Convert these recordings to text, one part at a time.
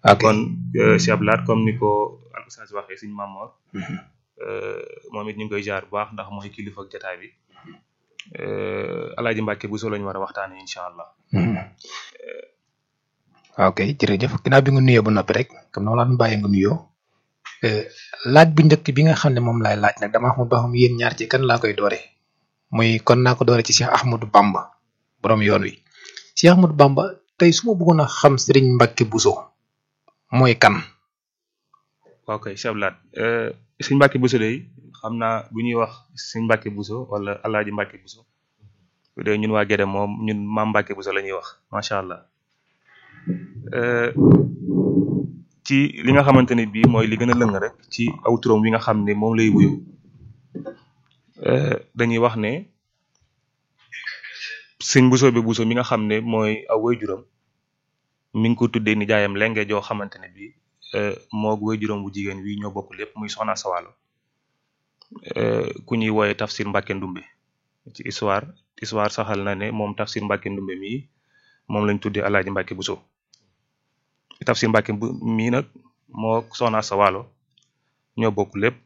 ok kon Cheikh Abdou Lahad comme ni ko al oustaz waxee suñu Mamor moom it ñu ngi koy jaar bu baax ndax mooy kilifa ak jataay bi alaaji Mbàkke bu so lañu war a waxtaane incha allah ok jërëjëf ginnaaw bi nga nuyoo ba noppi rek comme noonu laa doon bàyyee nga nuyoo laaj bu njëkk bi nga xam ne moom laay laaj nag dama xamul ba xam yéen ñaar ci kan laa koy doore muy kon naa ko doore ci Cheikh Ahmadou Bamba borom yoon wi Cheikh Ahmadou Bamba tey su ma bëggoon a xam Serigne Mbacke Bousso mooy kan. waaw kay Cheikh Abdou Lahad sëñ Mbacke Bousso day xam naa bu ñuy wax sëñ Mbacke Bousso wala alaaji Mbacke Bousso bu dee ñun waa Gédé moom ñun maam Mbacke Bousso la ñuy wax macha allah ci li nga xamante ne bii mooy li gën a lëng rek ci aw turam wi nga xam ne moom lay wuyu dañuy wax ne sëñ Bousso bi Bousso mi nga xam ne mooy aw waajuram mi ngi ko tuddee ni jaayam lenge joo xamante ne bii moog waajuram bu jigéen wi ñoo bokk lépp muy soxna Sawalo ku ñuy wooye Tafsir Mbacke Ndumbe ci histoire histoire saxal na ne moom Tafsir Mbacke Ndumbe mii moom lañ tuddee Alaaji Mbacke Bousso Tafsir Mbacke mii nag moo soxna Sawalo ñoo bokk lépp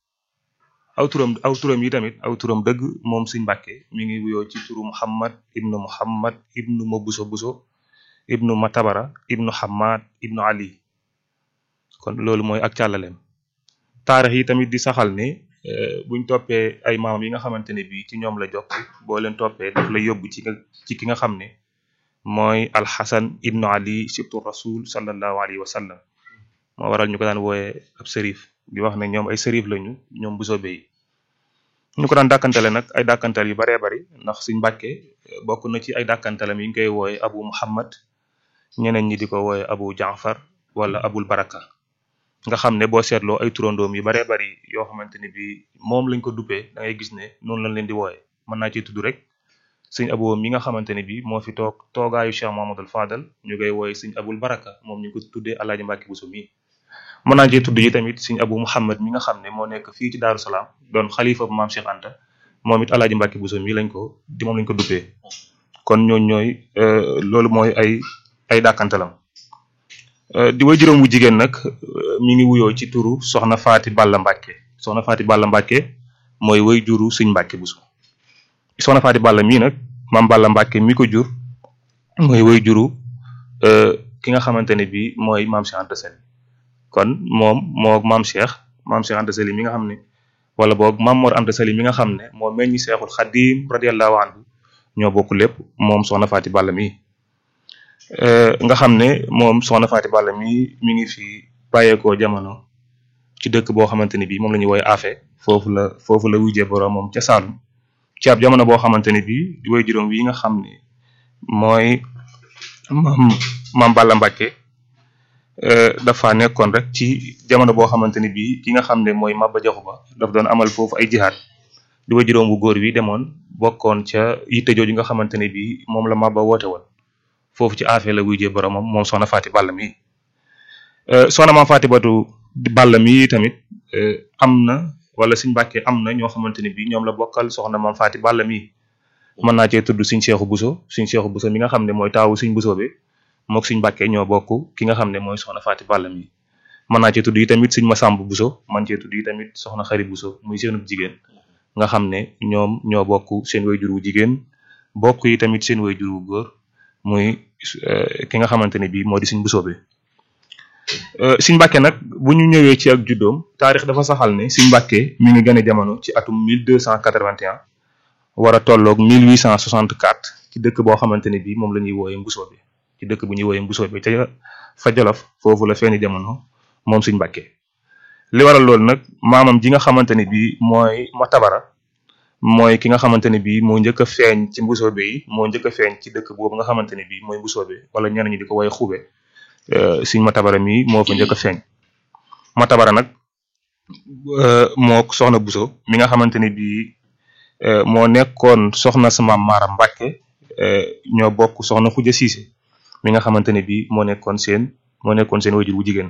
aw turam aw turam yi tamit aw turam dëgg moom Sëñ Mbacke mi ngi wuyoo ci turu Muhammad ibnu Muhammad ibnu ma Bousso Bousso ibnu Matabara ibnu Hamad ibnu Ali kon loolu mooy ak càllaleem taarix yi tamit di saxal ne buñ toppee ay maam yi nga xamante ne bii ci ñoom la jokk boo leen toppee daf lay yóbbu ci ci ki nga xam ne mooy alxasan ibnu ali sibtu rasul sallallahu alayhi wa sallam moo waral ñu ko daan wooyee ab sërif di wax ne ñoom ay sërif lañu ñoom bu soobee yi ñu ko daan dàkkantale nag ay dàkkantal yu baree bari ndax suñ mbàkke bokk na ci ay dàkkantalam yi ñu koy wooye abu muhammad ñeneen ñi di ko wooye abu jaafar wala abul baraka nga xam ne boo seetloo ay turandoom yu baree bari yoo xamante ne bi moom lañ ko duppee da ngay gis ne noonu lañ leen di wooye mën naa ci tudd rek sëñ abo mi nga xamante ne bi moo fi toog toogaayu Cheikh Mamadou Fadal ñu koy wooye sëñ abul baraka moom ñu ko tuddee alaaji Mbàkke Bousso mi mën naa ci tudd yi tamit sëñ abu muhammad mi nga xam ne moo nekk fii ci Daaru Salaam doon xalifa bu maam Cheikh Anta moom it alaaji Mbàkke Bousso mi lañ ko di moom lañ ko duppee kon ñooñ ñooy loolu mooy ay ay dàkkantalam di way juróom bu jigéen nag mi ngi wuyoo ci turu soxna Faati Balla Mbàkke soxna Faati Balla Mbàkke mooy way juru sëñ Mbàkke Bousso soxna Faati Balla mii nag maam Balla Mbàkke mi ko jur mooy way juru ki nga xamante ne bii mooy maam Cheikh Anta Sali kon moom moo maam Cheikh maam Cheikh Anta Sali mi nga xam ne wala boog maam Mor Anta Sali mi nga xam ne moo meññi Seexul Xadim radiyallahu anhu ñoo bokk lépp moom soxna Faati Balla mii nga xam ne moom soxna Faati Balla mi mi ngi fi bàyyeekoo jamono ci dëkk boo xamante ni bii moom la ñuy woowee Afe foofu la foofu la wujjee borom moom ca Saalum ci ab jamono boo xamante ni bii di way juróom wi nga xam ne mooy maam maam Balla Mbàkke dafa nekkoon rek ci jamono boo xamante ni bii ki nga xam ne mooy Maba Jaxu Ba daf doon amal foofu ay jihaad di way juróom bu góor wi demoon bokkoon ca yitte jooju nga xamante ne bii moom la Maba woote woon foofu ci affaire la wujjee boromam moom soxna Faati Balla mi soxna maam Faati Batu Balla mi tamit am na wala Sëñ Mbàkke am na ñoo xamante ne bii ñoom la bokkal soxna maam Faati Balla mi mën naa cee tudd Sëñ Seexu Buso Sëñ Seexu Buso mi nga xam ne mooy taawu Sëñ Buso bi mook Sëñ Mbàkke ñoo bokk ki nga xam ne mooy soxna Faati Balla mi mën naa cee tudd yi tamit Sëñ Masàmb Buso man cee tudd yi tamit soxna Xari Buso muy seenub jigéen nga xam ne ñoom ñoo bokk seen wayjur wu jigéen bokk yi tamit seen wayjur wu góor muy ki nga xamante ne bii moo di Sëñ Buso bi Sëñ Mbàkke nag bu ñu ñëwee ci ak juddoom taarix dafa saxal ne Sëñ Mbàkke mi ngi gane jamono ci atum 1281 war a tolloog 1864 ci dëkk boo xamante ne bii moom la ñuy wooyee Mbusoo bi ci dëkk bu ñuy wooyee Mbusoo bi ca fa Jolof foofu la feeñi jamono moom Sëñ Mbàkke li waral loolu nag maamam ji nga xamante ne bii mooy Matabara mooy ki nga xamante ne bii moo njëkk a feeñ ci Mbusoobe yi moo njëkk a feeñ ci dëkk boobu nga xamante ne bii mooy Mbusoobe wala ñenn ñi di ko woowee Xube Sëñ Matabara mi moo fa njëkk a feeñ Matabara nag moo soxna Buso mi nga xamante ne bii moo nekkoon soxna sama Maara Mbàkke ñoo bokk soxna Xuja Siise mi nga xamante ne bii moo nekkoon seen moo nekkoon seen wayjur wu jigéen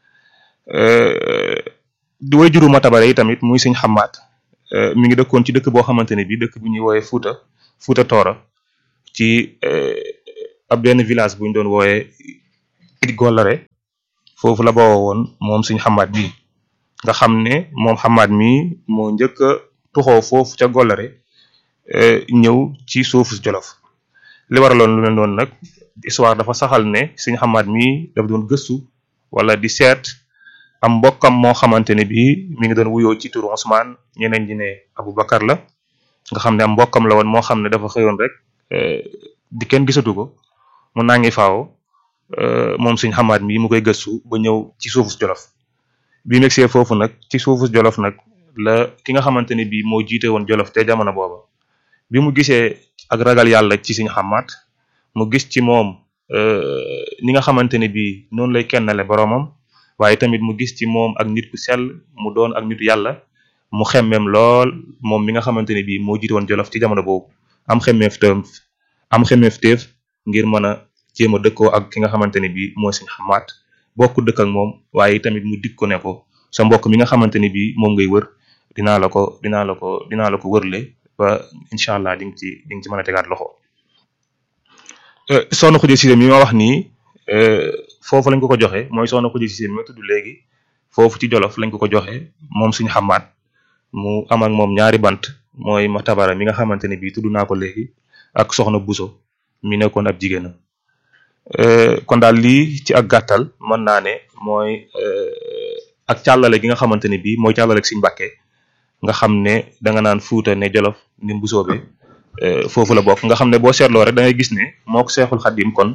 di wayjuru Matabara yi tamit muy Sëñ Xamaat mi ngi dëkkoon ci dëkk boo xamante ne bii dëkk bu ñuy woowee Fuuta Fuuta Toora ci ab benn village bu ñu doon wooyee it Gollare foofu la bawoo woon moom suñ xamaat bi nga xam ne moom xamaat mi moo njëkk a tuxoo foofu ca Gollare ñëw ci suufu Jolof li waraloon lu mel noonu nag histoire dafa saxal ne suñ xamaat mi dafa doon gëstu wala di seet am mbokkam moo xamante ne bii mi ngi doon wuyoo ci turu Ousmane ñeneen ñi ne Aboubacar la nga xam ne am mbokkam la woon moo xam ne dafa xëyoon rek di kenn gisatu ko mu nangi faaw moom suñ xamaat mi mu koy gëstu ba ñëw ci suufu Jolof bi mu see foofu nag ci suufu Jolof nag la ki nga xamante ne bii moo jiite woon Jolof te jamono booba bi mu gisee ak ragal yàlla ci suñ xamaat mu gis ci moom ni nga xamante ne bii noonu lay kennale boroomam waaye tamit mu gis ci moom ak nit ku sell mu doon ak nitu yàlla mu xemmeem lool moom mi nga xamante ne bii moo jiite woon Jolof ci jamono boobu am xemmeef teef am xemmeef teef ngir mën a jéem a dëkkoo ak ki nga xamante ne bii mooy suñ xamaat bokk dëkk ak moom waaye tamit mu dig ko ne ko sa mbokk mi nga xamante ne bii moom ngay wër dinaa la ko dinaa la ko dinaa la ko wërle ba incha allah di nga ci di nga ci mën a tegaat loxo soxna Khoudia Cissé mi ma wax nii foofu lañ ko ko joxe mooy soxna Khoudia Cissé mi ma tudd léegi foofu ci Jolof lañ ko ko joxe moom suñu xamaat mu am ak moom ñaari bant mooy ma tabara mi nga xamante ne bii tudd naa ko léegi ak soxna Buso mi nekkoon ab jigéenam kon daal lii ci ak gàttal mën naa ne mooy ak càllale gi nga xamante ne bii mooy càllale ak Sëñ Mbàkke nga xam ne da nga naan Fuuta ne Jolof ni Mbusoobe foofu la bokk nga xam ne boo seetloo rek da ngay gis ne moo ko Seexul Xaddim kon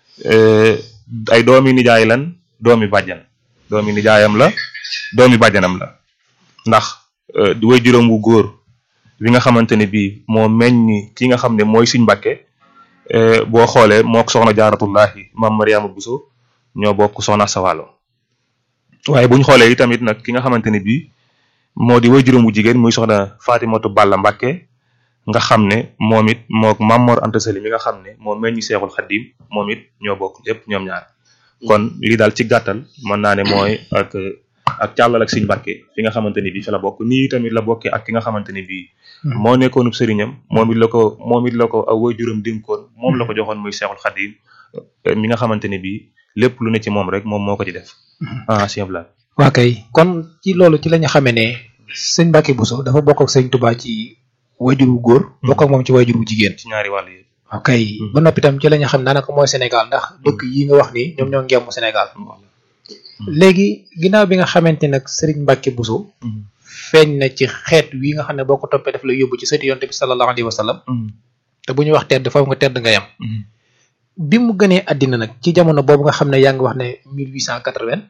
ay doomi nijaay lan doomi bàjjan doomi nijaayam la doomi bàjjanam la ndax di way juróom wu góor bi nga xamante ne bii moo meññ ki nga xam ne mooy Sëñ Mbàkke boo xoolee mook soxna jaaratullahi maam Mariama Buso ñoo bokk soxna Sawalo waaye bu ñu xoolee tamit nag ki nga xamante ne bii moo di way juróom wu jigéen muy soxna Fatimatu Balla Mbàkke nga xam ne moom it mook Maam Mor Anta Sali mi nga xam ne moo meññ Seexul Xaddim moom it ñoo bokk lépp ñoom ñaar kon lii daal ci gàttal mën naa ne mooy ak ak càllal ak Sëñ Mbàkke fi nga xamante ni bii fi la bokk nii tamit la bokkee ak ki nga xamante ni bii moo nekkoonub sëriñam moom it la ko moom it la ko aw waajuram dénkoon moom la ko joxoon muy Seexul Xaddim mi nga xamante ne bii lépp lu ne ci moom rek moom moo ko ci def ah sëñ Ablaye waa kay kon ci loolu ci la ñu xamee ne sëñ Mbàkke Buso dafa bokk ak sëñ Tuubaa ci waajur wu góor bokk ak moom ci waajur wu jigéen ci ñaari wàll yi ok ba noppi tam ci la ñu xam daanaka mooy Sénégal ndax dëkk yi nga wax ni ñoom ñoo ngemmu Sénégal léegi ginnaaw bi nga xamante nag Serigne Mbacke Bousso feeñ na ci xeet wi nga xam ne boo ko toppee daf la yóbbu ci sëti yonte bi sallallahu alayhi wa sallam te bu ñuy wax tedd foofu nga tedd nga yam bi mu gënee àddina nag ci jamono boobu nga xam ne yaa ngi wax ne mille huit cent quatre-vingt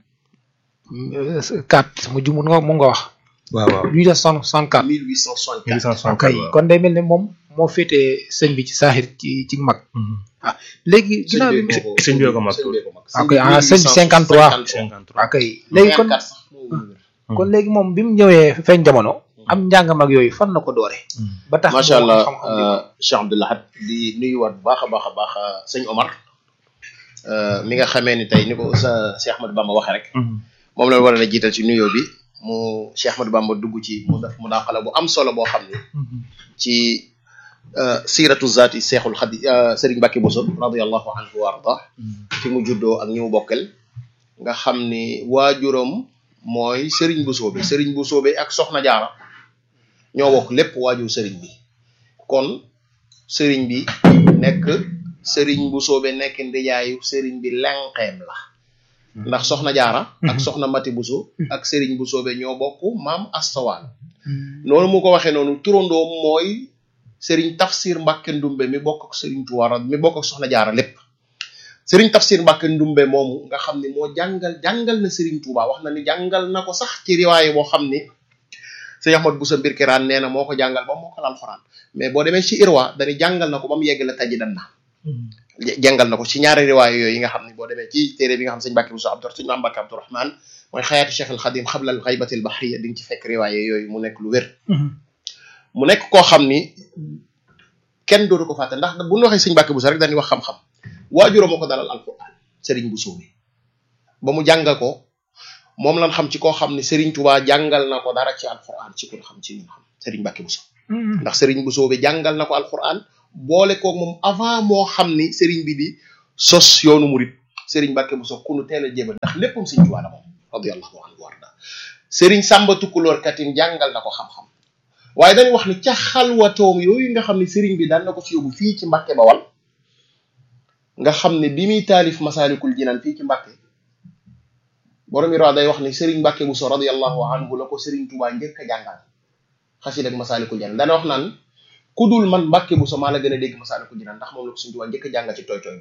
quatre mu jumut nga moom nga wax waaw waaw huit cent soixante-quatre 1864 ok kon day mel ne moom moo féetee sëñ bi ci saaxir ci ci mag ah léegi ginnaaw bi sëñ bi ko mag ok ah sëñ bi 53 ok léegi kon kon léegi moom bi mu ñëwee feeñ jamono am njàngam ak yooyu fan la ko doore ba tax macha mu am allah xam-xam bi. Cheikh Abdou Lahad di nuyuwaat bu baax a baax a baax sëñ Omar euh, mi nga xamee ni tey ni ko sa Cheikh Ahmadou Bamba waxee rek moom la war a jiital ci nuyoo bi mu Cheikh Ahmadou Bamba dugg ci mu def mu daqala bu am solo boo xam ni ci euh, siiratu zaati Seexul Xadi euh, Serigne Mbacke Bousso radiyallahu anhu wa arda fi mu juddoo ak ñi mu bokkel nga xam ni waajuram mooy Serigne Bousso bi Serigne Bousso bi ak Soxna Jaara ñoo bokk lépp waajur Serigne bi kon Serigne bi nekk Serigne Bousso bi nekk ndijaayu Serigne bi lenqeem la ndax Soxna Jaara ak Soxna Mati Bousso ak Serigne Bousso bi ñoo bokk maam Astawaan noonu mu ko waxee noonu turandoom mooy Serigne Tafsir Mbacke Ndumbe mi bokk ak Serigne Touara mi bokk ak Soxna Jaara lépp Serigne Tafsir Mbacke Ndumbe moomu nga xam ni moo jàngal jàngal na Serigne Touba wax na ni jàngal na ko sax ci riwaaye boo xam ni sëñ Ahmad Bousso mbir kiraan nee na moo ko jàngal ba moo ko alxuraan mais boo demee ci Irwa dañuy jàngal na ko ba mu yegg la taji dan na jàngal na ko ci ñaari riwaaye yooyu yi nga xam ne boo demee ci téere bi nga xam sëñ Mbacke Bousso Abdou sëñ Maam Mbacke Abdourahmane mooy xayaati Cheikh al Xadim xabla al xaybati al bahriya di nga ci fekk riwaaye yooyu mu nekk lu wér mu nekk koo xam ni kenn dootu ko fàtte ndax bu ñu waxee sëñ Mbacke Bousso rek dañuy wax xam-xam waajuram moo ko dalal alquran Serigne Bousso bi ba mu jàngal ko moom lan xam ci koo xam ne Serigne Touba jàngal na ko dara ci alquran ci ku ñu xam ci ñun xam Serigne Mbacke Bousso ndax Serigne Bousso bi jàngal na ko alquran boole koog moom avant moo xam ni Serigne bi di sos yoonu murit Serigne Mbacke Bousso ku nu teel a jébal ndax léppam Serigne Touba la moom radiyallahu anhu warda Serigne Samba Tukulóor katin jàngal na ko xam-xam waaye dañuy wax ni ca xalwatoom yooyu nga xam ne Serigne bi daan na ko fi yóbbu fii ci Mbacke Bawal nga xam ne bi muy taalif Masaalikul Jinaan fii ci Mbacke borom yi day wax ni Serigne Mbacke Bousso radiyallahu anhu la ko Serigne Touba njëkk a jàngal xasida ak Masaalikul Jinaan dana wax naan ku dul man Mbacke Bousso maa la gën a dégg Masaalikul Jinaan ndax moom la ko Serigne Touba njëkk a jàngal ci tooy tooy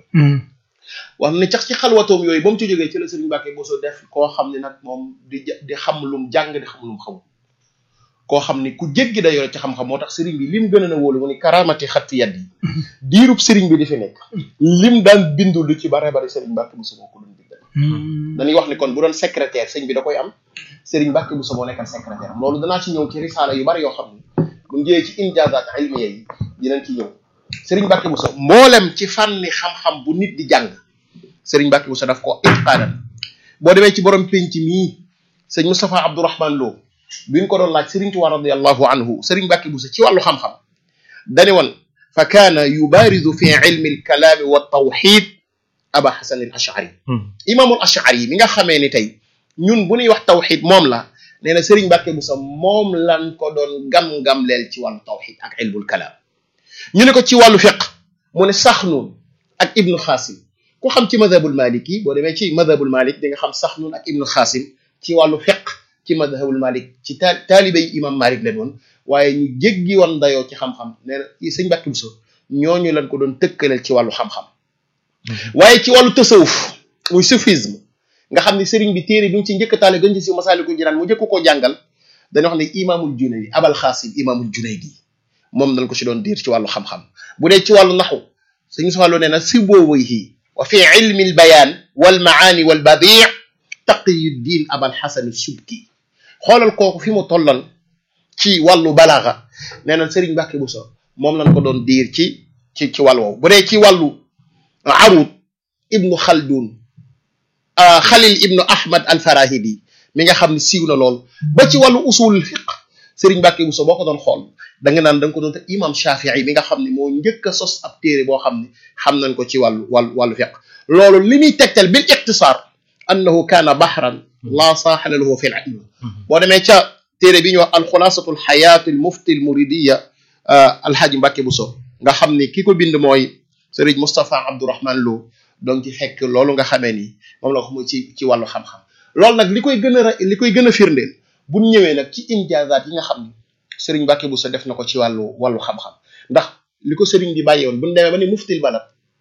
wax ne cax ci xalwatoom yooyu ba mu ci jógee ci la Serigne Mbacke Bousso def koo xam ne nag moom di di xam lum jàng di xam lum xamul koo xam ni ku jéggi da yore ci xam-xam moo tax Serigne bi lim gën a na wóolu mu ni karaamati xatti yat yi diirub Serigne bi di fi nekk lim daan bindu lu ci bare bare Serigne Mbacke Bousso moo ko doon bindal dañuy wax ni kon bu doon secrétaire sëñ bi da koy am Serigne Mbacke Bousso moo nekkal secrétaire am loolu danaa ci ñëw ci risaala yu bari yoo xam ni bu njëwee ci injaazaat ilmiya yi dinañ ci ñëw Serigne Mbacke Bousso mboolem ci fànni xam-xam bu nit di jàng Serigne Mbacke Bousso daf ko itqaanan boo demee ci borom penc mii sëñ Moustapha Abdourahman Lo bi ñu ko doon laaj Serigne Touba radiyallahu anhu Serigne Mbacke Bousso ci wàllu xam-xam dani woon fa kaana yubaarizu fi ilmi alkalaami wa tawxid aba xasan al ashari imaamul ashari mi nga xamee ni tey ñun bu ñuy wax tawxid moom la nee na Serigne Mbacke Bousso moom lan ko doon gam-gam leel ci wàllu tawxid ak ilmul kalaam ñu ne ko ci wàllu fiq mu ne Saxnuun ak Ibnu Xaasim ku xam ci madhabul maliki boo demee ci madhabul malik di nga xam Saxnuun ak Ibnu Xaasim ci wàllu fiq ci madhabul malik ci ta taalibe yi imam malik leen woon waaye ñu jéggi woon dayoo ci xam-xam nee na sëñ Mbacke Bousso ñooñu lañ ko doon tëkkaleel ci wàllu xam-xam waaye ci wàllu tasawuf muy soufisme nga xam ne sëriñ bi téere bi mu ci njëkk taale gën ci si Masaalikul Jinaan mu njëkk koo jàngal dañoo wax ne imaamul Junaydi abal xaasim imaamul Junaydi moom dañ ko ci doon diir ci wàllu xam-xam bu dee ci wàllu naxu sëñ soxaloo nee na si boobayhi wa fi ilmi al bayaan wal maani wal badii taqiyuddin abal xasan subki xoolal kooku fi mu tolloon ci wàllu balaaxa nee na Serigne Mbacke Bousso moom lañ ko doon diir ci ci ci wàll woowu bu dee ci wàllu arut ibnu xaldun xalil ibnu ahmad al farahidi mi nga xam ne siiw na lool ba ci wàllu usulul fiq Serigne Mbacke Bousso boo ko doon xool da nga naan da nga ko doon te imam Shafii mi nga xam ne moo njëkk a sos ab téere boo xam ne xam nañ ko ci wàllu wàllu wàllu fiq loolu li muy tegtal bil iqtisaar annahu kaana bahran laa saaxila lahu fi l ilm boo demee ca téere bi ñu wax alxulaasatu alxayaat almufti almuridiya alxaaji Mbacke Bousso nga xam ni ki ko bind mooy Serigne Moustapha Abdourahman Lo donc ci fekk loolu nga xamee ni moom la ko muy ci ci wàllu xam-xam loolu nag li koy gën a li koy gën a firndeel bu ñu ñëwee nag ci injaazaat yi nga xam ni Serigne Mbacke Bousso def na ko ci wàllu wàllu xam-xam ndax li ko Serigne bi bàyyi woon bu ñu demee ba ni muftil balad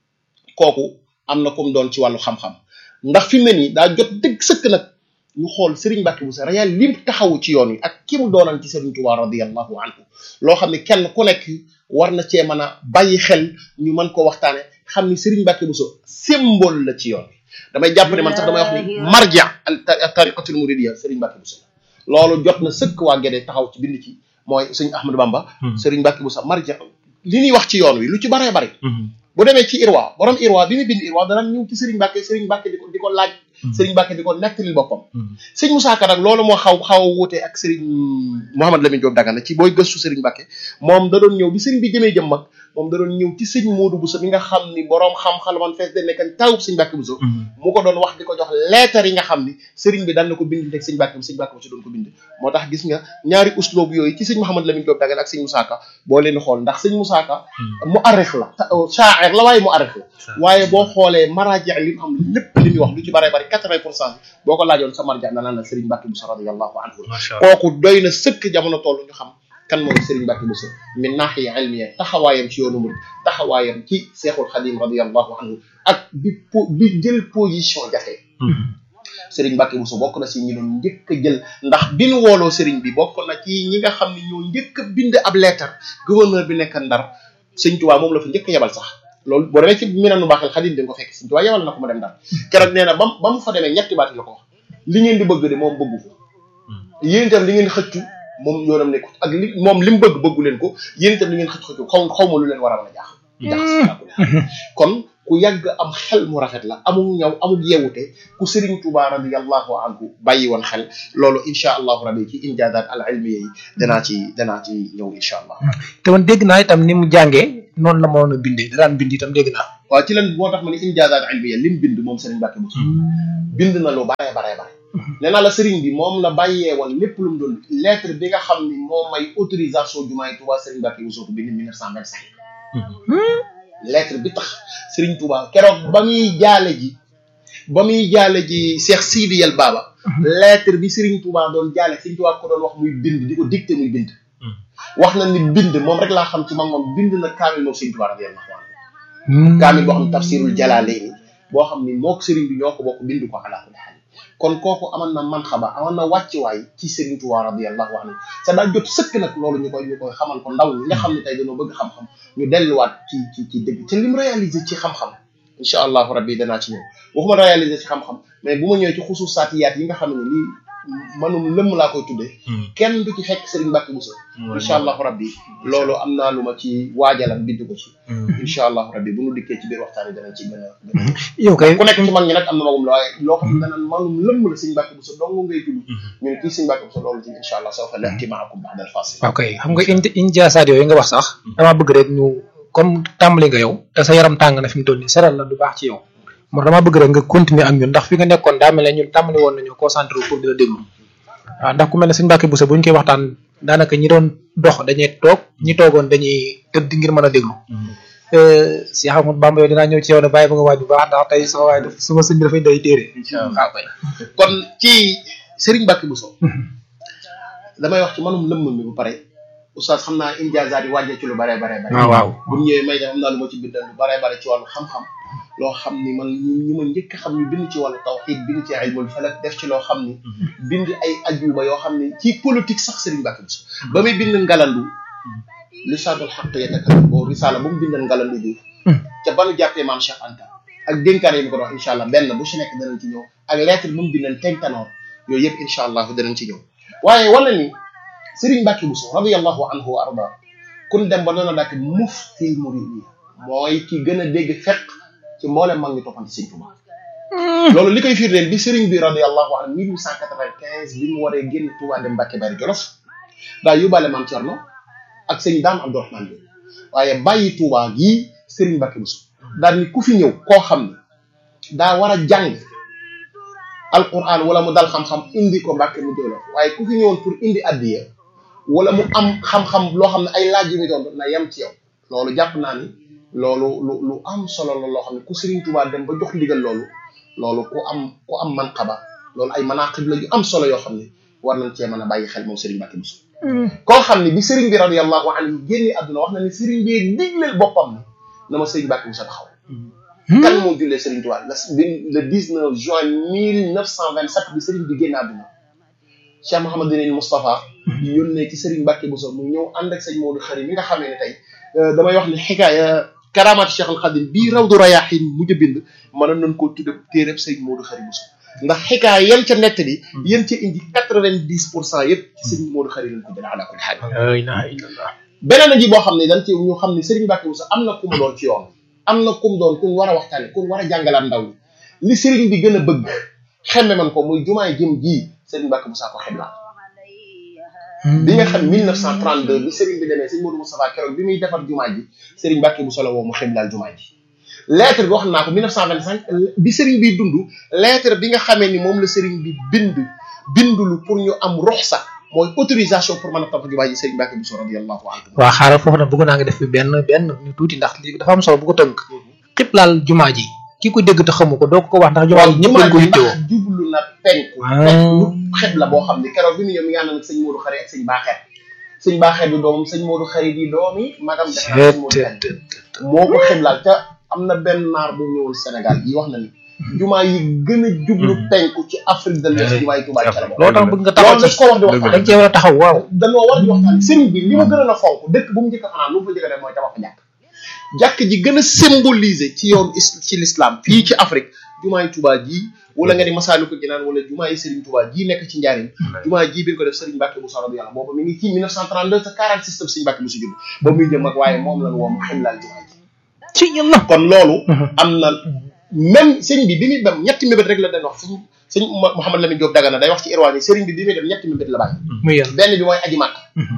kooku am na comme doon ci wàllu xam-xam ndax fi mu ne nii daa jot dëgg sëkk nag ñu xool Serigne Mbacke Bousso réel lim taxawu ci yoon wi ak ki mu doonal ci Serigne Touba radiyallahu anhu loo xam ne kenn ku nekk war na cee mën a bàyyi xel ñu mën ko waxtaane xam ni Serigne Mbacke Bousso symbole la ci yoon wi damay jàpp ne man sax damay wax ni marja al tariqatul muridiyya Serigne Mbacke Bousso loolu jot na sëkk waa Gédé taxaw ci bind ci mooy sëñ Ahmadou Bamba Serigne Mbacke Bousso marja li ñuy wax ci yoon wi lu ci baree bari bu demee ci Irwa borom Irwa bi mu bind Irwa dana ñëw ci Serigne Mbacke Serigne Mbacke di ko di ko laaj Serigne Mbacke di ko nettalil boppam sëñ Moussa Ka nag loolu moo xaw xaw a wuute ak Serigne Mouhamad Lamine Diop Dagana ci booy gëstu Serigne Mbacke moom da doon ñëw bi Serigne bi jëmee jëm mag moom da doon ñëw ci sëñ Modou Bousso bi nga xam ni borom xam-xam man fees de nekkan tawub sëñ Mbacke Bousso mu ko doon wax di ko jox leetar yi nga xam ni Serigne bi daan na ko bind teg sëñ Mbacke sëñ Mbacke Bousso doon ko bind moo tax gis nga ñaari usloob yooyu ci sëñ Mouhamad Lamine Diop Dagana ak sëñ Moussa Ka boo leen xool ndax sëñ Moussa Ka mu arref la shaair la waaye mu arref la waaye boo xoolee maraaji li mu am lépp li muy wax lu ci bare bari quatre-vingt pour cent boo ko laajoon sa marja na naan la Serigne Mbacke Bousso radiyallahu anhu kooku doy na sëkk jamono toll ñu xam kan mooy Serigne Mbacke Bousso min naaxiya ilmiya taxawaayam ci yoonu murid taxawaayam ci Seexul Xadim radiyallahu anhu ak bi po bi jël position jafe Serigne Mbacke Bousso bokk na si ñi doon njëkk a jël ndax bi nu wooloo Serigne bi bokk na ci ñi nga xam ne ñoo njëkk a bind ab lettre gouverneur bi nekk Ndar Sëñ Tuubaa moom la fa njëkk a yebal sax loolu boo demee ci Minanu Baaxil Xadim di nga ko fekk Sëñ Tuubaa yebal na ko mu dem Ndar keroog nee na ba ba mu fa demee ñetti baat la ko wax li ngeen di bëgg de moom bëggu ko yéen itam li ngeen xëccu moom yoonam nekkut ak li moom li mu bëgg bëggu leen ko yéen itam li ngeen xëcc xëccu xaw xaw ma lu leen war a mën a jaax jaax kon ku yàgg am xel mu rafet la amul ñaw amul yeewute ku Serigne Touba radiyallahu anhu bàyyi woon xel loolu incha allahu rabi ci injaazaat al ilmiya yi danaa ci danaa ci ñëw incha allah. te man dégg naa itam ni mu jàngee noonu la mënoon a bindee da daan bind itam dégg naa. waaw ci lan moo tax ma ni injaazaat ilmiya lim bind moom Serigne Mbacke Bousso bind na lu bare bare bare nee naa la Serigne bi moom la bàyyee woon lépp lu mu doon lettre bi nga xam ni moo may autorisation jumaay Touba Serigne Mbacke Bousso ko bind 1925 lettre bi tax Serigne Touba keroog ba muy jaale ji ba muy jaale ji Cheikh Sidi Yel Baba lettre bi Serigne Touba doon jaale Serigne Touba ko doon wax muy bind di ko dicté muy bind wax na ni bind moom rek laa xam ci mag moom bind na kaamil moom Serigne Touba radiyallahu anhu kaamil boo xam ne tafsirul jalaalayni boo xam ni mook Serigne bi ñoo ko bokk bind ko ala kulli haal kon kooku amoon na man xaba amoon na wàccuwaay ci Serigne Touba radiyallahu anhu sa daa jot sëkk nag loolu ñu koy ñu koy xamal ko ndaw ñi nga xam ne tey dañoo bëgg xam-xam ñu delluwaat ci ci ci dëgg te lim réalisé ci xam-xam incha allahu rabbi danaa ci ñëw waxuma réalisé ci xam-xam mais bu ma ñëwee ci xususaatiyaat yi nga xam ne lii manum lëmm laa koy tuddee kenn du ci fekk Serigne Mbacke Bousso incha allahu rabbi loolu am naa lu ma ci waajalam bind ko ci incha allahu rabbi bu ñu dikkee ci biir waxtaan yi danañ ci gën a gën a yow kay ku nekk ci mag ñi nag am na magum la waaye loo xam ne danaan manum lëmm la Serigne Mbacke Bousso dong ngay tudd ñu ne kii Serigne Mbacke Bousso loolu ci incha allah soo fa leexti maakum ba'da al-fasl waaw kay xam nga indi injaasaat yooyu nga wax sax damaa bëgg rek ñu comme tàmbali nga yow te sa yaram tàng na fi mu toll nii seral la du baax ci yow moo damaa bëgg rek nga continuer ak ñun ndax fi nga nekkoon daa mel ne ñun tàmbali woon nañu concentré pour di la déglu waaw ndax ku mel ne Serigne Mbacke Bousso bu ñu koy waxtaan daanaka ñi doon dox dañuy toog ñi toogoon dañuy tëdd ngir mën a déglu si Ahmadou Bamba yow dinaa ñëw ci yow ne bàyyi ba nga waaj bu baax ndax tey sama waay daf suma sëñ bi dafay day téere waaw kay kon ci Serigne Mbacke Bousso damay wax ci manum lëmm mi bu pare oustaz xam naa injaazaat yi wàññee ci lu bare bare bare waaw waaw bu ñëwee may def am naa lu ma ci bindal lu bare bare ci wàllu xam-xam loo xam ni man ñi ma njëkk a xam ñu bind ci wàllu tawxiid bind ci ilmul falak def ci loo xam ni bind ay ajuba yoo xam ni ci politique sax Serigne Mbacke Bousso ba muy bind ngalandu lisaanul xaq yatakallam boo risaala ba mu bindal ngalandu ji ca ba nu jàppee maam Cheikh Anta ak dénkaane yi mu ko dox incha allah benn bu si nekk danañ ci ñëw ak lettre bu mu bindal tentanoor yooyu yëpp incha allah danañ ci ñëw waaye wala ni Serigne Mbacke Bousso radiyallahu anhu wa arda kun dem ba noonu daak mufti muridi mooy ki gën a dégg fekk ci mboolem mag ñi toppante Serigne Touba loolu li koy firndeel bi Serigne bi radiyallahu anhu 1895 bi mu waree génn Touba dem Mbacke Bari Jolof daa yóbbaale maam Thierno ak sëñ Dame Abdourahmane bi waaye bàyyi Touba gii Serigne Mbacke Bousso daal ni ku fi ñëw koo xam ne daa war a jàng alquran wala mu dal xam-xam indi ko Mbacke mu Jolof waaye ku fi ñëwoon pour indi addiya wala mu am xam-xam loo xam ne ay laaj yu muy doon na yem ci yow loolu jàpp naa ni loolu lu lu am solo la loo xam ne ku Serigne Touba dem ba jox ndigal loolu loolu ku am ku am manqaba loolu ay manaqib la yu am solo yoo xam ne war nañ cee mën a bàyyi xel moom Serigne Mbacke Bousso koo xam ne bi Serigne bi radiyallahu anhu génne àdduna wax na ni Serigne bi digleel boppam ni na ma Serigne Mbacke Bousso taxaw kan moo jullee Serigne Touba le 19 juin 1927 bi Serigne bi génne àdduna Cheikh Mouhamadou Moustapha yónnee ci Serigne Mbacke Bousso mu ñëw ànd ak sëñ Modou Khari mi nga xamee ne tey damay wax ni xikaaya karaamaat Cheikh al Khadim bii Rawdu Rayaahin mujj a bind mënoon nañ koo tudde téereb sëñ Modou Khari Bousso ndax xikaaya yan ca nettali yéen ca indi quatre-vingt-dix pour cent yëpp ci sëñ Modou Khari lañ ko jëlee ala kulli xaal la ilaha illallah beneen a ji boo xam ne dañ ci ñu xam ne Serigne Mbacke Bousso am na ku mu doon ci yoon am na ku mu doon ku war a waxtaane ku war a jàngalaat ndaw ñi li Serigne bi gën a bëgg xemme man ko muy jumaay jëm ji Serigne Mbacke Bousso ko xeblaat bi nga xam 1932 bi Serigne bi demee sëñ Modou Moustapha keroog bi muy defar jumaa ji Serigne Mbacke Bousso la woo mu xiblaal jumaa ji lettre bi wax naa ko 1925 bi Serigne bi dund lettre bi nga xamee ni moom la Serigne bi bind bindulu pour ñu am ruxsa mooy autorisation pour mën a tabax jumaa ji Serigne Mbacke Bousso radiyallahu anhu waa xaaral foofu nag bëgg naa nga def fi benn benn ñu tuuti ndax lii dafa am solo bu ko tënk xiblaal jumaa ji ki ko dégg te xamu ko doo ko wax ndax jumaa ji ñëpp dañ ko yittewoo ndax jublu na penku penku xeb la boo xam ne keroog bi mu ñëw mi ngi ànd ak sëñ Modou Khari ak sëñ Baaxeet sëñ Baaxeet bi doomam sëñ Modou Khari di doomi magam def naa sëñ Modou Khari moo ko xiblaal te am na benn naar bu ñëwul Sénégal yi wax na ni jumaa yi gën a jublu penku ci Afrique de l'Ouest jumaa yi Tuubaa ci la bokk loolu tax bëgg nga taxaw loolu ci dañ ko war di waxtaan dañ cee war a taxaw waaw dañoo war di waxtaan sëriñ bi li ma gën a fonk dëkk bu mu njëkk a fanaan lu mu fa njëkk a def mooy tabax fa jàkk jàkk ji gën a symboliser ci yoon is- ci l'islam fii ci Afrique jumaa yi Tuubaa ji wala nga ni Masaalikul Jinaan wala jumaa yi Serigne Touba ji nekk ci njaarim jumaa ji bi ñu ko def Serigne Mbacke Bousso radiyallahu boobu mi ngi ci 1932 te 46 tam Serigne Mbacke Bousso judd boobu muy jëm ak waaye moom lañ woo mu ximlaal jumaa ji ci yàlla kon loolu am na même sëñ bi bi muy dem ñetti mébét rek la dañ wax sëñ sëñ Mouhamed Lamine Diop Dagana day wax ci irwaan yi sëriñ bi bi muy dem ñetti mébét la bàyyi muy yàlla benn bi mooy aji màkk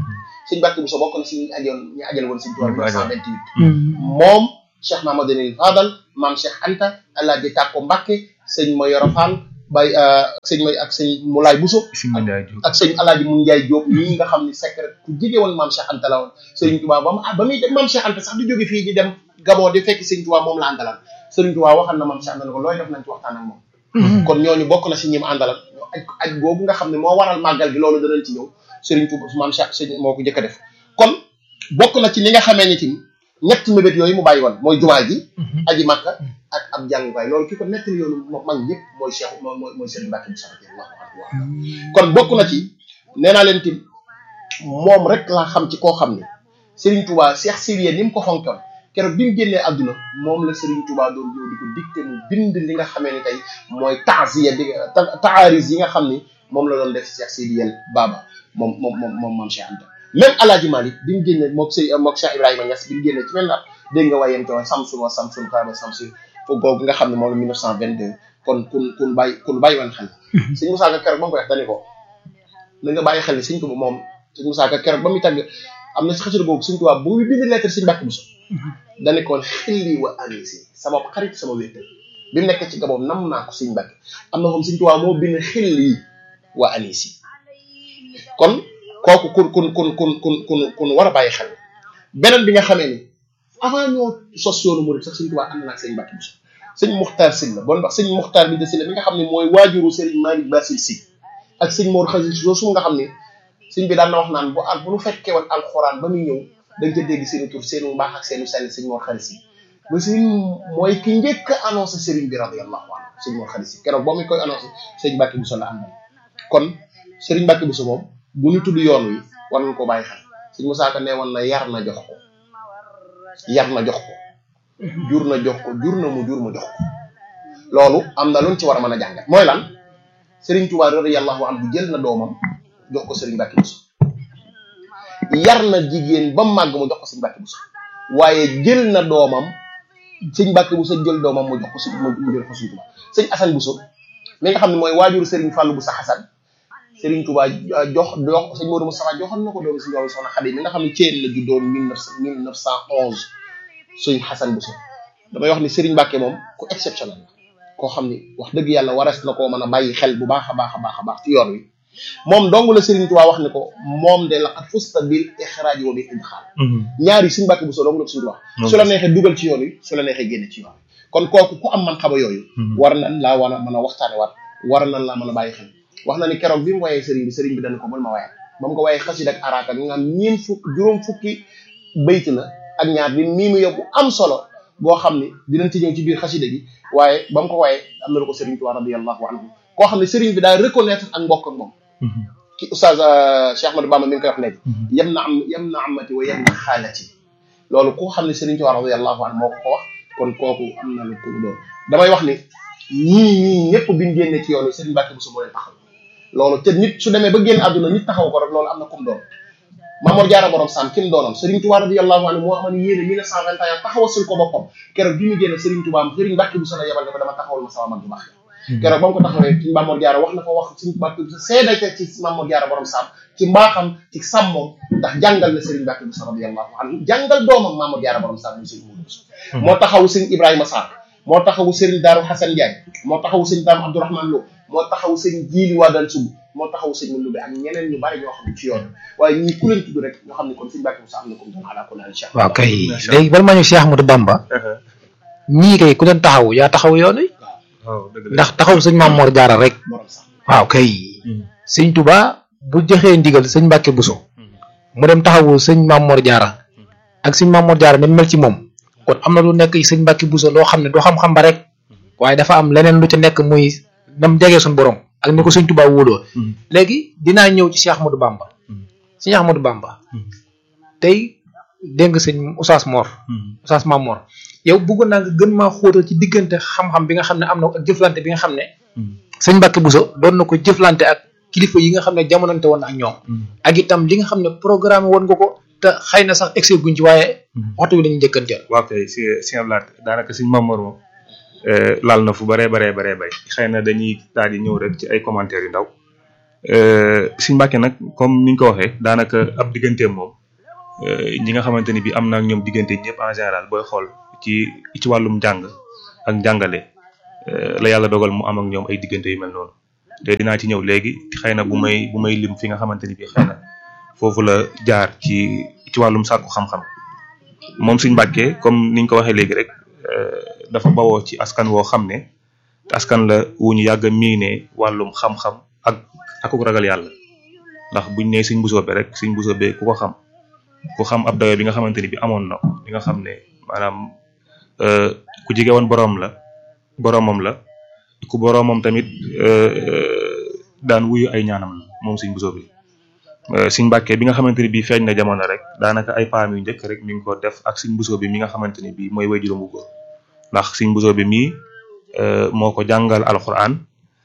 sëñ Mbàkke Bousso bokk na si ñu ajoon ñu ajal woon sëñ Tuubaa 1928 moom Cheikh Mamadou Fadal maam Cheikh Anta Alaaji Tàkko Mbàkke sëñ Mayoro Fall bay sëñ may ak sëñ Moulay Bousso ak sëñ Alaaji Mun Njaay Jóob ñii nga xam ne secret ku jige woon maam Cheikh Anta la woon sëriñ Tuubaa ba mu ba muy dem maam Cheikh Anta sax di jóge fii di dem Gabon di fekk sëñ Tuubaa moom la àndalaan sëriñ Tuubaa waxal na maam Cheikh Anta ne ko looy def nañ ci waxtaan ak moom kon ñooñu bokk na si ñi mu àndalan aj aj googu nga xam ne moo waral màggal gi loolu danañ ci ñëw sëriñ Tuubaa maam Cheikh sëñ moo ko jëkk a def kon bokk na ci li nga xamee ni tamit ñetti mébét yooyu mu bàyyi woon mooy jumaa ji aji makka ak ab jàngukaay loolu ki ko nettali yoonu mag ñëpp mooy Cheikh mooy mooy Serigne Mbacke Bousso radiyallahu anhu kon bokk na ci nee naa leen tim moom rek laa xam ci koo xam ne Serigne Touba Cheikh Sirien ni mu ko fonkoon keroog bi mu génnee àdduna moom la Serigne Touba doon ñëw di ko dicté mu bind li nga xamee ni tey mooy taaziya bi taaris yi nga xam ni moom la doon def Cheikh Sirien Baba moom moom moom moom maam Cheikh Anta même Alaaji Malik bi mu génne mook sëy mook Cheikh Ibrahima Niass bi mu génne ci même at dégg nga wayem te woon Samsun wa Samsun kaaba Samsun foofu googu nga xam ne moom la 1922 kon kun kun bàyyi kun bàyyi woon xel sëñ Moussa Ka keroog ba mu koy wax dani ko na nga bàyyi xel ni sëñ ko moom sëñ Moussa Ka keroog ba muy tàgg am na si xasida boobu sëñ Tuubaa bu muy bind lettre sëñ Mbàkke Bousso dani ko xilli wa anisi sama xarit sama wéttal bi mu nekk ci gaboom nam naa ko sëñ Mbàkke am na moom sëñ Tuubaa moo bind xilli wa anisi kon kooku kun kun kun kun kun kun kun war a bàyyi xel beneen bi nga xamee ni avant ñoo sos yoonu murid sax sëñ Tuubaa ànd na ak sëñ Mbàkke Bousso sëñ Muxtaar Sylla bon wax sëñ Muxtaar bi de Sylla mi nga xam ne mooy waajuru Serigne Malick Basil Sy ak sëñ Mor Xasil Si su nga xam ne sëñ bi daan na wax naan bu al bu nu fekkee woon alxuraan ba muy ñëw dañ ca dégg seeni tur seenu mbaax ak seenu sell sëñ Mor Xalis Si ba sëñ mooy ki njëkk a annoncé Serigne bi radiyallahu anhu sëñ Mor Xalis Si keroog boo muy koy annoncé sëñ Mbàkke Bousso la àndal kon Serigne Mbàkke Bousso moom bu ñu tudd yoon wi war nañ ko bàyyi xel sëñ Moussa Ka nee woon na yar na jox ko yar na jox ko jur na jox ko jur na mu jur mu jox ko loolu am na luñ ci war a mën a jàngat mooy lan Serigne Touba radiyallahu anhu jël na doomam jox ko Serigne Mbacke Bousso yar na jigéen ba màgg mu jox ko Serigne Mbacke Bousso waaye jël na doomam Serigne Mbacke Bousso jël doomam mu jox ko si mu jël ko Serigne Touba Serigne Assane Bousso mi nga xam ne mooy waajuru Serigne Fallou Bousso Assane Serigne Touba jox jox Serigne Modou Moustapha joxoon na ko doomu si ñoom soxna Xadi mi nga xam ne Thiel la juddoo mille neuf mille neuf cent onze Serigne Assane Bousso damay wax ni Serigne Mbacke moom ku exceptionnel la koo xam ni wax dëgg yàlla warees na koo mën a bàyyi xel bu baax a baax a baax a baax ci yoon wi moom dong la Serigne Touba wax ne ko moom de laqad fusta bil ixraaj wa bil idxaal ñaari Serigne Mbacke Bousso dong la ko Serigne wax su la neexee dugal ci yoon wi su la neexee génne ci yoon wi kon kooku ku am man xaba yooyu war nañ laa war a mën a waxtaane waat war nañ laa mën a bàyyi xel wax na ni keroog bi mu wayee Serigne bi Serigne bi dañ ko bul ma wayal ba mu ko wayee xasida ak araaka nga am ñeen fukk juróom fukki bayt la ak ñaar bi mii mu yóbbu am solo boo xam ni dinañ ci ñëw ci biir xasida gi waaye ba mu ko waaye am na lu ko Serigne Touba radiyallahu anhu koo xam ne Serigne bi daal reconnaître ak mbokk ak moom ki oustaz Cheikh Ahmadou Bamba mi ngi koy wax léegi yem na am yem na amati wa yem na xaalati loolu koo xam ne Serigne Touba radiyallahu anhu moo ko ko wax kon kooku am na lu ko doon damay wax ni ñii ñii ñëpp biñ génnee ci yoonu Serigne Mbacke Bousso moo leen taxaw loolu te nit su demee ba génn àdduna nit taxaw ko rek loolu am na kum doon Mamour Diarra borom Sam ki mu doonoon Serigne Touba radiyallahu anhu moo amoon yéene 1921 taxawasul ko boppam keroog bi mu génne Serigne Touba am Serigne Mbacke Bousso la yebal ne ko dama taxawal ma sama mag bu baax keroog ba mu ko taxawee ci Mamour Diarra wax na ko wax Serigne Mbacke Bousso seedal ci Mamour Diarra borom Sam ci mbaaxam ci sàmmoom ndax jàngal na Serigne Mbacke Bousso radiyallahu anhu jàngal doomam Mamour Diarra borom Sam muy Serigne Moudou Bousso moo taxawu Serigne Ibrahima Sarr moo taxawu Serigne Darou Hassan Ndiaye moo taxawu Serigne Dame Abdourahmane Lo moo taxawu Serigne Djili Wadane Sougou moo taxaw sëñ Mandou bi ak ñeneen ñu bari ñoo xam ne ci yoon waaye ñii ku leen tudd rek ñoo xam ne kon sëñ Mbacke Bousso am na comme doon xalaa ko naan incha waaw kay léegi bala ma ñëw Cheikh Ahmadou Bamba ñii kay ku leen taxaw yaa taxaw yoon wi ndax taxaw sëñ Mamour Diarra rek waaw kay sëñ Touba bu joxee ndigal sëñ Mbacke Bousso mu dem taxawu sëñ Mamour Diarra ak sëñ Mamour Diarra ni mel ci moom kon am na lu nekk sëñ Mbacke Bousso loo xam ne du xam-xam ba rek waaye dafa am leneen lu ci nekk muy nam jegee suñu borom ak ni ko sëñ Touba wóoloo léegi dinaa ñëw ci Cheikh Ahmadou Bamba sëñ Ahmadou Bamba tey dégg nga sëñ Oustaz Mor Oustaz Mamor yow bëggoon naa nga gën maa xóotal ci diggante xam-xam bi nga xam ne am na ak jëflante bi nga xam ne sëñ Mbacke Bousso doon na ko jëflante ak kilifa yi nga xam ne jamonante woon ak ñoom ak itam li nga xam ne programme woon nga ko te xëy na sax excès guñ ci waaye waxtu bi lañu njëkkanteel waaw kay si si laat daanaka sëñ Mamor moom laal na fu baree baree baree bay xëy na dañuy daal di ñëw rek ci ay commentaires yu ndaw sëñ Mbacke nag comme ni ñu ko waxee daanaka ab digganteem moom ñi nga xamante ni bi am na ak ñoom diggante ñëpp en général booy xool ci ci wàllum njàng ak njàngale la yàlla dogal mu am ak ñoom ay diggante yu mel noonu te dinaa ci ñëw léegi xëy na bu may bu may lim fi nga xamante ni bi xëy na foofu la jaar ci ci wàllum sàkku xam-xam moom Sëñ Mbàkke comme niñ ko waxee léegi rek dafa bawoo ci askan woo xam ne askan la wu ñu yàgg a miine wàllum xam-xam ak akuk ragal yàlla ndax buñ nee Sëñ Mbusoobe rek Sëñ Mbusoobe ku ko xam ku xam ab dayo bi nga xamante ni bi amoon na ko li nga xam ne maanaam ku jige woon boroom la boroomam la ku boroomam tamit daan wuyu ay ñaanam la moom Sëñ Mbusoobe Sëñ Mbàkke bi nga xamante ni bii feeñ na jamono rek daanaka ay paam yu njëkk rek mi ngi ko def ak Sëñ Mbusoobe mi nga xamante ni bii mooy waajuram bu góor ndax Sëñ Mbusoobe mii moo ko jàngal alxuraan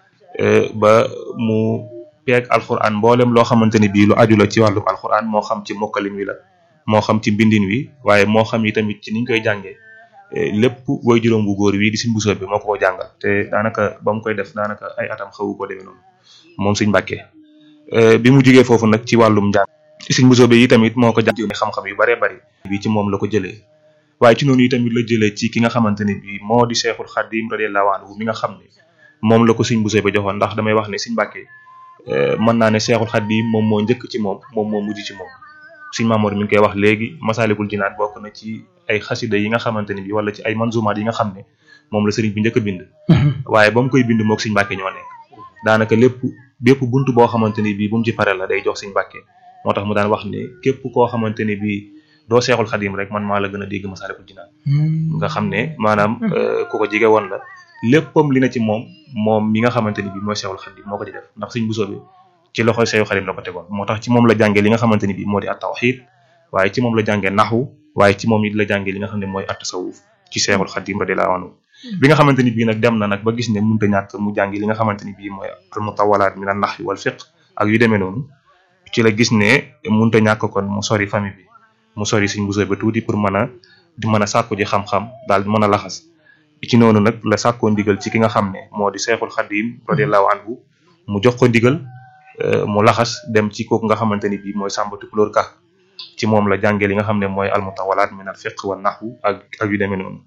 ba mu peeg alxuraan mboolem loo xamante ni bii lu aju la ci wàllum alxuraan moo xam ci mokkalin wi la moo xam ci mbindin wi waaye moo xam yi tamit ci niñ koy jàngee lépp waajuram bu góor wi di Sëñ Mbusoobe moo ko ko jàngal te daanaka ba mu koy def daanaka ay atam xawu ko demee noonu moom Sëñ Mbàkke bi mu jógee foofu nag ci wàllum njàng Sëñ Mbusoobe yi tamit moo ko jàng xam-xam yu baree bari bi ci moom la ko jëlee waaye ci noonu yi tamit la jëlee ci ki nga xamante ne bii moo di Seexul Xadim radiyallahu anhu mi nga xam ne moom la ko Sëñ Mbusoobe joxoon ndax damay wax ne Sëñ Mbàkke mën naa ne Seexul Xadim moom moo njëkk ci moom moom moo mujj ci moom Sëñ Maamoor mi ngi koy wax léegi Masaalikul Jinaan bokk na ci ay xasida yi nga xamante ne bii wala ci ay manzumaat yi nga xam ne moom la sëriñ bi njëkk a bind waaye ba mu koy bind mook Sëñ Mbàkke ñoo nekk daanaka lépp bépp bunt boo xamante ni bii bu mu ci pare la day jox Sëñ Mbàkke moo tax mu daan wax ne képp koo xamante ni bii doo seexul xadim rek man maa la gën a dégg Masaalikul Jinaan nga xam ne maanaam ku ko jige woon la léppam li na ci moom moom mi nga xamante ni bii mooy seexul xadim moo ko ci def ndax Sëñ Mbusoobe ci loxoy seexul xadim la ko tegoon moo tax ci moom la jàngee li nga xamante ni bii moo di at tawxiid waaye ci moom la jàngee naxwu waaye ci moom it la jàngee li nga xam ne mooy at tasawuf ci seexul xadim radiyallahu anhu bi nga xamante ni bii nag dem na nag ba gis ne mënut a ñàkk mu jàngi li nga xamante ni bii mooy al mutawalaat min an nahwi wal fiqh ak yu demee noonu ci la gis ne mënut a ñàkk kon mu sori famille bi mu sori Sëñ Mbusoobe tuuti pour mën a di mën a sàkku ji xam-xam daal di mën a laxas ci noonu nag la sàkkoo ndigal ci ki nga xam ne moo di seexul xadim radiyallahu anhu mu jox ko ndigal mu laxas dem ci kooku nga xamante ni bii mooy Sàmba Tukulóor Ka ci moom la jàngee li nga xam ne mooy al mutawalaat min al fiqh wal nahwu ak ak yu demee noonu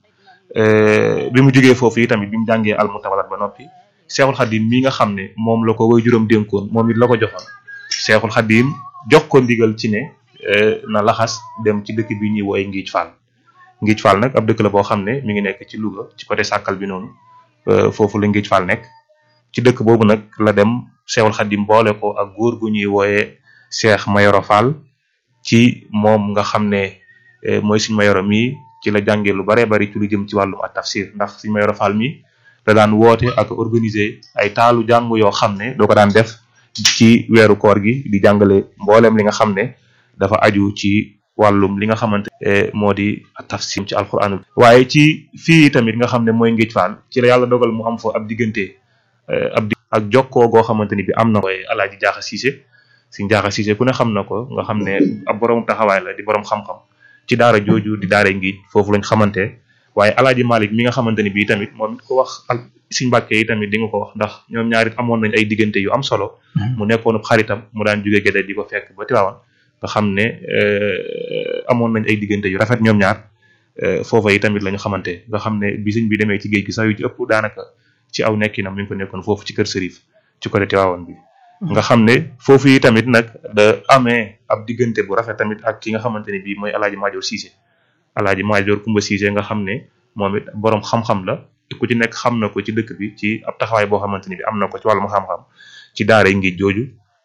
bi mu jógee foofu yi tamit bi mu jàngee al mutawalaat ba noppi seexul xadim mi nga xam ne moom la ko way juróom dénkoon moom it la ko joxoon seexul xadim jox ko ndigal ci ne na laxas dem ci dëkk bi ñuy wooye Ngiij Fall Ngiij Fall nag ab dëkk la boo xam ne mi ngi nekk ci Louga ci côté Sàkkal bi noonu foofu la Ngiij Fall nekk ci dëkk boobu nag la dem seexul xadim boole ko ak góor gu ñuy wooye Seex Mayoro Fall ci moom nga xam ne mooy Sëñ Mayoro mii ci la jàngee lu baree bari ci lu jëm ci wàllum at tafsir ndax Sëñ Mayoro Fall mi da daan woote ak organiser ay taalu jàng yoo xam ne doo ko daan def ci weeru koor gi di jàngale mboolem li nga xam ne dafa aju ci wàllum li nga xamante moo di tafsir ci alquran waaye ci fii tamit nga xam ne mooy Ngiij Fall ci la yàlla dogal mu am fa ab diggante ab ak jokkoo goo xamante ni bi am na koy Alaaji Jaaxa Siise Sëñ Jaaxa Siise ku ne xam na ko nga xam ne ab borom taxawaay la di borom xam-xam ci daara jooju di daara Ngiij foofu lañ xamante waaye Alaaji Malik mi nga xamante ni bii tamit moom it ko wax ak Sëñ Mbàkke yi tamit di nga ko wax ndax ñoom ñaarit amoon nañ ay diggante yu am solo mu nekkoon xaritam mu daan jóge Gédé di ko fekk ba Tiwaawan nga xam ne amoon nañ ay diggante yu rafet ñoom ñaar foofa yi tamit la ñu xamante nga xam ne bi sëñ bi demee ci géej gi sax yu ci ëpp daanaka ci aw nekkinam mi ngi ko nekkoon foofu ci kër Sërif ci côté Tiwaawan bi nga xam ne foofu yi tamit nag da amee ab diggante bu rafet tamit ak ki nga xamante ne bii mooy alaaji Maajoor Siise alaaji Maajoor Kumba Siise nga xam ne moom it boroom xam-xam la ku ci nekk xam na ko ci dëkk bi ci ab taxawaay boo xamante ni bi am na ko ci wàllum xam-xam ci daara Ngiij jooju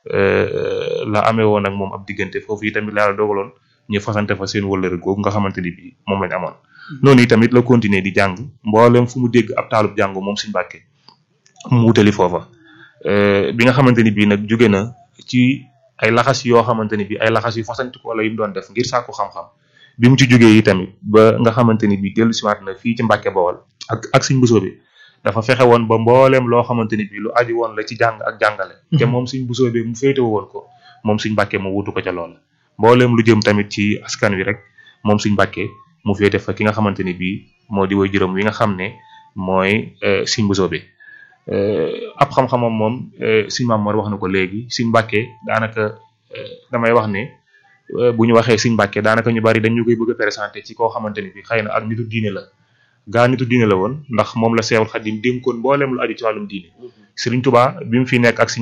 la amee woon ak moom ab diggante foofu yi tamit la yàlla dogaloon ñu fasante fa seen wëllëre googu nga xamante ni bi moom lañ amoon noonu yi tamit la continuer di jàng mboolem fu mu dégg ab taalub jàng moom Sëñ Mbàkke mu wutali foofa bi nga xamante ni bii nag jóge na ci ay laxas yoo xamante ni bii ay laxas yu fasanti ko wala yu mu doon def ngir sàkku xam-xam bi mu ci jógee yi tamit ba nga xamante ni bii dellu siwaat na fii ci Mbàkke Bawol ak ak Sëñ Mbusoobe dafa fexe woon ba mbooleem loo xamante ni bii lu aju woon la ci jàng ak jàngale te moom Sëñ Mbusoobe mu féetewu woon ko moom Sëñ Mbàkke mu wutu ko ca loola mbooleem lu jëm tamit ci askan wi rek moom Sëñ Mbàkke mu féete fa ki nga xamante ni bii moo di way juróom wi nga xam ne mooy Sëñ Mbusoobe ab xam-xamam moom Sëñ Maam Mor wax na ko léegi Sëñ Mbàkke daanaka damay wax ne bu ñu waxee Sëñ Mbàkke daanaka ñu bari dañ ñu koy bëgg a présenté ci koo xamante ni bi xëy na ak nitu diine la gaa nitu diine la woon ndax moom la Seexul Xadim dénkoon mbooleem lu aju ci wàllum diine Sëriñ Tuubaa bi mu fi nekk ak